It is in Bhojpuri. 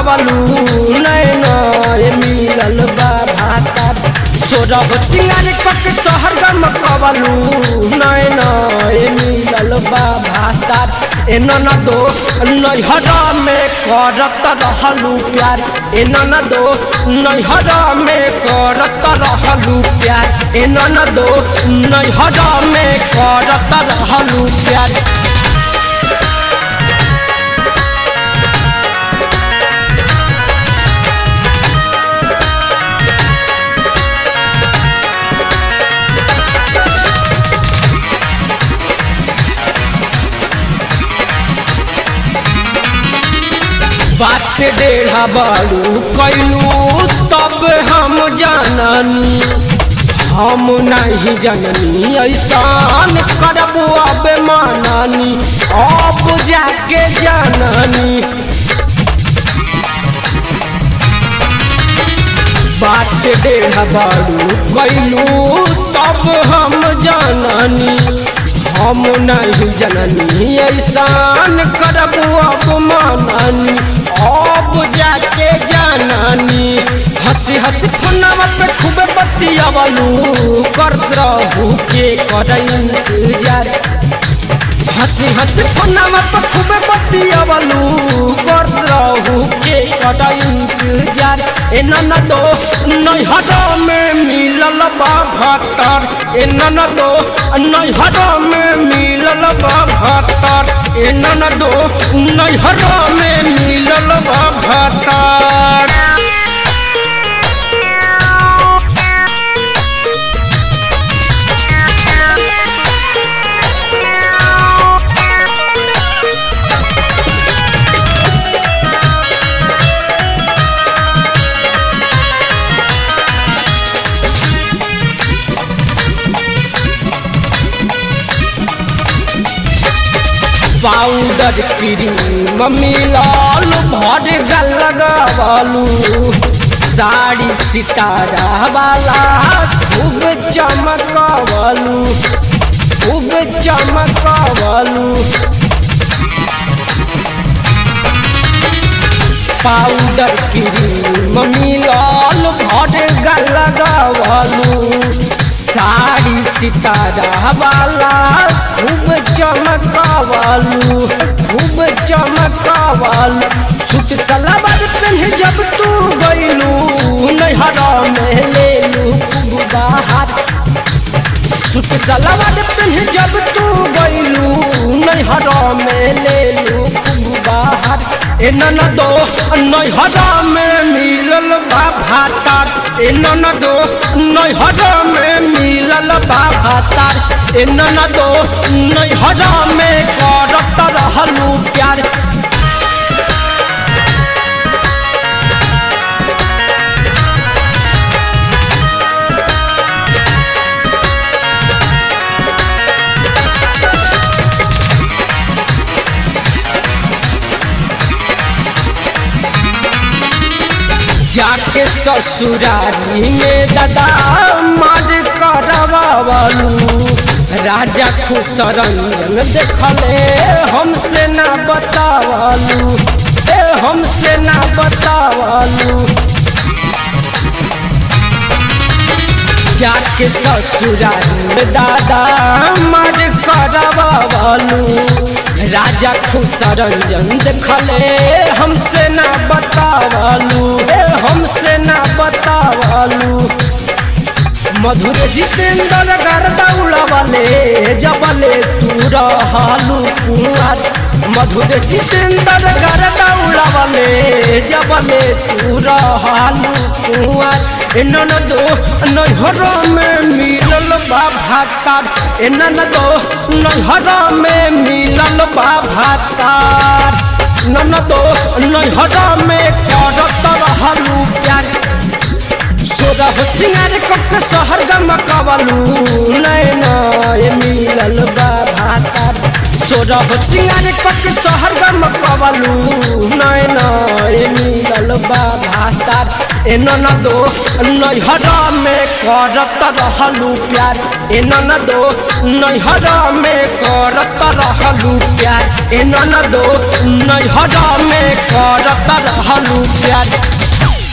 कवलू नैन मिलल बा भातार सोरभ सिंगार कक शहर गम कवलू नैन मिलल बा भातार एन न दो नैहर में करत रहलू प्यार एन न दो नैहर में करत रहलू प्यार एन न दो नैहर में करत रहलू प्यार बात डेढ़ा बालू कैलू तब हम जाननी हम नहीं जननी ऐसान करबू अब माननी अब जाके जाननी बात डेढ़ा बालू कैलू तब हम जाननी हम नहीं जननी ऐसान करबू अब माननी अब जाके जाननी हंसी हंसी फोनवा पे खूब बतियावलू कर रहू के कर इंतजार हंसी हंसी फोनवा पे खूब बतियावलू कर रहू के कर इंतजार ए न दो नैहर में मिलल बा भतर ए न दो नैहर में मिलल बा भतर ए न दो नैहर में मिलल बा भतर पाउडर क्रीम मिलाल भर गल लगावलू साड़ी सितारा वाला खूब चमकवलू खूब चमकवलू पाउडर क्रीम मिलाल भर गल लगावलू साड़ी सितारा वाला खूब चमकावालू खूब चमकावालू सूट सलवार पहन जब तू गईलू नैहरा में ले लू खूब बाहर सूट सलवार पहन जब तू गईलू नैहरा में ले लू खूब बाहर ए न दो नैहरा में मिलल बा भातार ए न दो नैहरा में मिलल बा भातार ए न दो नैहरा में करत रहलू प्यार जाके ससुरारी में दादा मार करवावलू राजा खुश रंजन देखले हमसे ना बतावलू ए हमसे ना बतावलू जाके ससुरारी में दादा मार करवावलू राजा खुश रंजन देखले हमसे ना बतावलू ए हमसे ना बतावलू मधुर जितेंद्र गर्दा उड़ावले जबले तू रहलू कुआर मधुर जितेंद्र गर्दा उड़ावले जबले तू रहलू कुआर एनन दो नैहर में मिलल बा भातार एनन दो नैहर में मिलल बा भातार नन दो नैहर में करत रहलू प्यार सोरह सिंगार कक शहर गमकवलू नैना मिलल बा भातार सोरह सिंगार कक शहर गमकवलू नैना मिलल बा भातार एन न दो नैहर में करत रहलू प्यार एन न दो नैहर में करत रहलू प्यार ए ननदो नैहर में करत रहलू प्यार